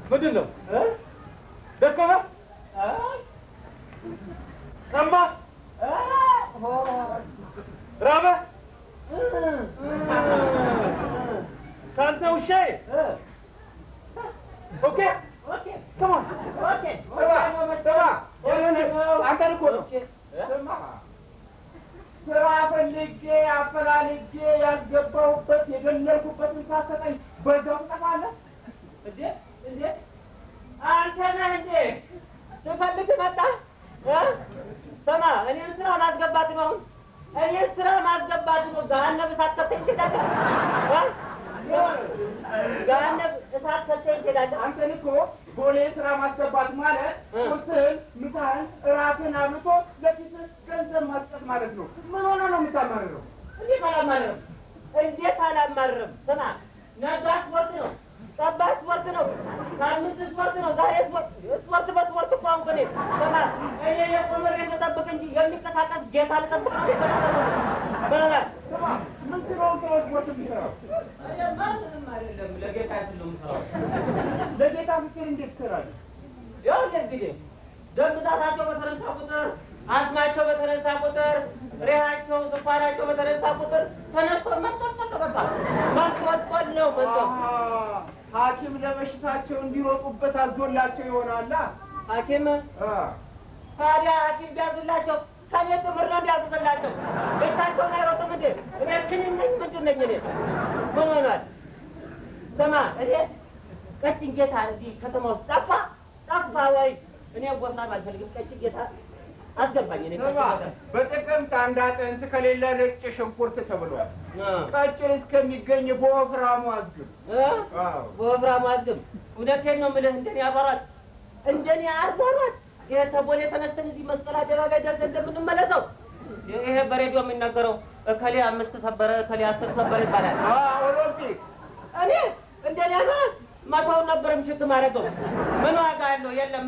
ምንድን ነው ደከመ ጠማ ራበ ከአንተ ውሻዬ ኦኬ ከማን አንተን እኮ ነው ስማ፣ ስራ ፈልጌ አፈላልጌ ያስገባሁበት የገለልኩበትን ሳትሰጠኝ በዛው ትጠፋለህ እንዴ እንዴ አንተ ነህ እንዴ ስፈልግ መጣ ስማ እኔን ስራ ማስገባት ነው እኔን ስራ ማስገባት ነው ገሀነብ እሳት ከተኝ ትሄዳለህ ገሀነብ እሳት ከተኝ ትሄዳለህ አንተን እኮ ቦሌ ስራ ማስገባት ማለት ቁርስህን፣ ምሳህን፣ እራትህን አብልቶ ለፊትህ ገንዘብ ማስጠት ማለት ነው። ምን ሆነ ነው የምታማርረው? እንዴት አላማርርም እንዴት አላማርርም ስማ ነገ ስፖርት ነው ጠባ ስፖርት ነው ሳምንት ስፖርት ነው ዛሬ ስፖርት ስፖርት በስፖርት እኮ አሁን እኔ ስማ እኔ የቆመሬ ልጠብቅ እንጂ የሚንቀሳቀስ ጌታ ልጠብቅ እንጂ በለላል ስማ፣ ምን ስለሆንክ ነው ስፖርት የምትሰራው? ምንም አይደለም ለጌታ ያስል ነው የምሰራው ለጌታ ፍቅር እንዴት ትሰራለህ? ያው እንግዲህ ደም ብዛታቸው በተነሳ ቁጥር አስማቸው በተነሳ ቁጥር ሬሃቸው ስኳራቸው በተነሳ ቁጥር ተነስቶ መንጠልጠል በቃ መንቆልቆል ነው መንጠል አሃ፣ ሐኪም ለበሽታቸው እንዲሮጡበት አዞላቸው ይሆናላ። ሐኪም አ፣ ታዲያ ሐኪም ቢያዝላቸው ከኔ ትምህር ነው እንዲያዝላቸው ብቻቸውን አይሮጡም እንዴ? እኔ ክኒን ነኝ ምንድን ነኝ እኔ? ምን ሆኗል? ስማ እኔ ቀጭን ጌታ እዚህ ከተማ ውስጥ ጠፋ ጠፋ ወይ? እኔ ወፍራም አልፈልግም። ቀጭን ጌታ አስገባኝ። እኔ ስማ፣ ቀጭን ጌታ በጥቅምት አንድ አጥንት ከሌለ ነጭ ሽንኩርት ተብሏል። እ ቀጭን እስከሚገኝ በወፍራሙ አዝግብ። እ አዎ። በወፍራሙ አዝግም። እውነቴን ነው የምልህ። እንደኔ አባራት እንደኔ አርባራት ይሄ ተቦሌ ተነስተን እዚህ መስቀል አደባባይ ደርሰን እንደምንመለሰው ይሄ በሬዲዮ የሚናገረው እከሌ አምስት ሰበረ እከሌ አስር ሰበረ ይባላል። አ፣ ኦሎምፒክ እኔ እንደኔ አባራት መቶውን ነበር ምሽት ማድረገው ምን ዋጋ አለው? የለማ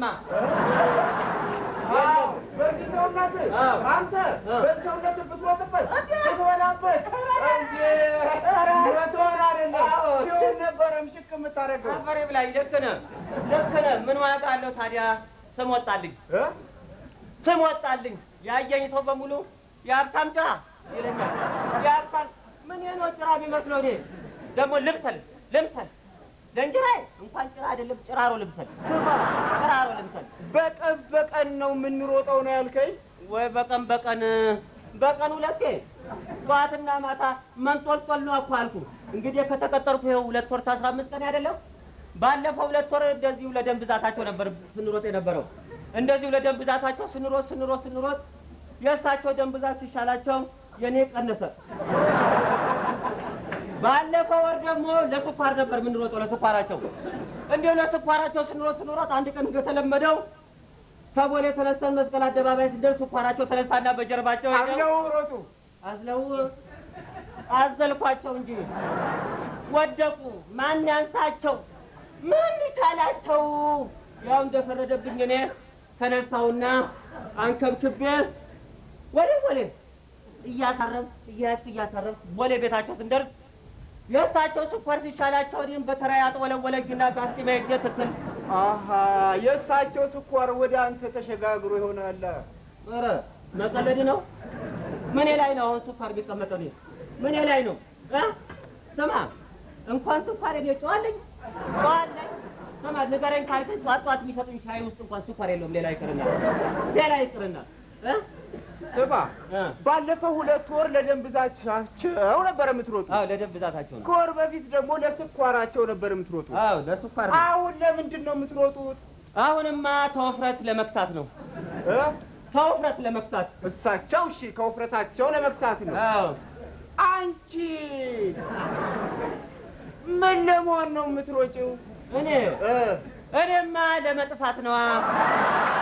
አዎ፣ በዚህ ሰውነት አዎ። አንተ አዎ። በዚህ ሰውነት ብትሮጥበት ብትበላበት እንጂ መቶውን አይደለም አዎ። ሲሆን ነበረ ምሽክ የምታደርገው አፈሬ ብላኝ። ልክ ነህ ልክ ነህ። ምን ዋጋ አለው ታዲያ? ስም ወጣልኝ እ? ስም ወጣልኝ። ያየኝ ሰው በሙሉ የሀብታም ጭራ ይለኛል። የሀብታም ምን ነው ጭራ የሚመስለው? እኔ ደግሞ ልምሰል ልምሰል ለእንጀራዬ እንኳን ጭራ አይደለም ጭራሮ ልምሰል፣ ጭራሮ ልምሰል። በቀን በቀን ነው የምንሮጠው ነው ያልከኝ? ወይ በቀን በቀን በቀን ሁለቴ ጠዋትና ማታ መንጦልጦል ነው እኮ አልኩ። እንግዲህ ከተቀጠርኩ ይኸው ሁለት ወር ከአስራ አምስት ቀን አይደለም። ባለፈው ሁለት ወር እንደዚሁ ለደም ብዛታቸው ነበር ስንሮጥ የነበረው። እንደዚሁ ለደም ብዛታቸው ስንሮጥ ስንሮጥ ስንሮጥ የእሳቸው ደም ብዛት ሲሻላቸው የኔ ቀነሰ። ባለፈው ወር ደግሞ ለስኳር ነበር የምንሮጠው ለስኳራቸው። እንዲሁ ለስኳራቸው ስንሮጥ ስንሮጥ አንድ ቀን እንደተለመደው ከቦሌ ተነስተን መስቀል አደባባይ ስንደርስ ስኳራቸው ተነሳና በጀርባቸው ሄደው አብለው ሮጡ። አዝለው አዘልኳቸው እንጂ ወደቁ። ማን ያንሳቸው? ምን ይቻላቸው? ያው እንደፈረደብኝ እኔ ተነሳውና አንከብክቤ ወደ ቦሌ እያሳረፍ እያያዝኩ እያሳረፍ ቦሌ ቤታቸው ስንደርስ የእሳቸው ስኳር ሲሻላቸው እኔም በተራ ያጥወለወለኝና ጋስጢማ ሄጄ ትክል አሀ የእሳቸው ስኳር ወደ አንተ ተሸጋግሮ ይሆናል። ኧረ መቀለድ ነው። ምኔ ላይ ነው አሁን ስኳር ቢቀመጠው? እኔ ምኔ ላይ ነው እ ስማ እንኳን ስኳር እኔ ጨዋለኝ ጨዋለኝ። ስማ ንገረኝ ካልከኝ ጠዋት ጠዋት የሚሰጡኝ ሻይ ውስጥ እንኳን ስኳር የለውም። ሌላ ይቅርና ሌላ ይቅርና እ ስማ እ ባለፈው ሁለት ወር ለደም ብዛታቸው ነበር የምትሮጡ። አዎ ለደም ብዛታቸው ነው። ከወር በፊት ደግሞ ለስኳራቸው ነበር የምትሮጡ። አዎ ለስኳር ነው። አሁን ለምንድን ነው የምትሮጡት? አሁንማ ተወፍረት ለመክሳት ነው። እ? ተወፍረት ለመክሳት እሳቸው እሺ ከውፍረታቸው ለመፍታት ነው። አዎ አንቺ ምን ለመሆን ነው የምትሮጪው? እኔ እ? እኔማ ለመጥፋት ነዋ።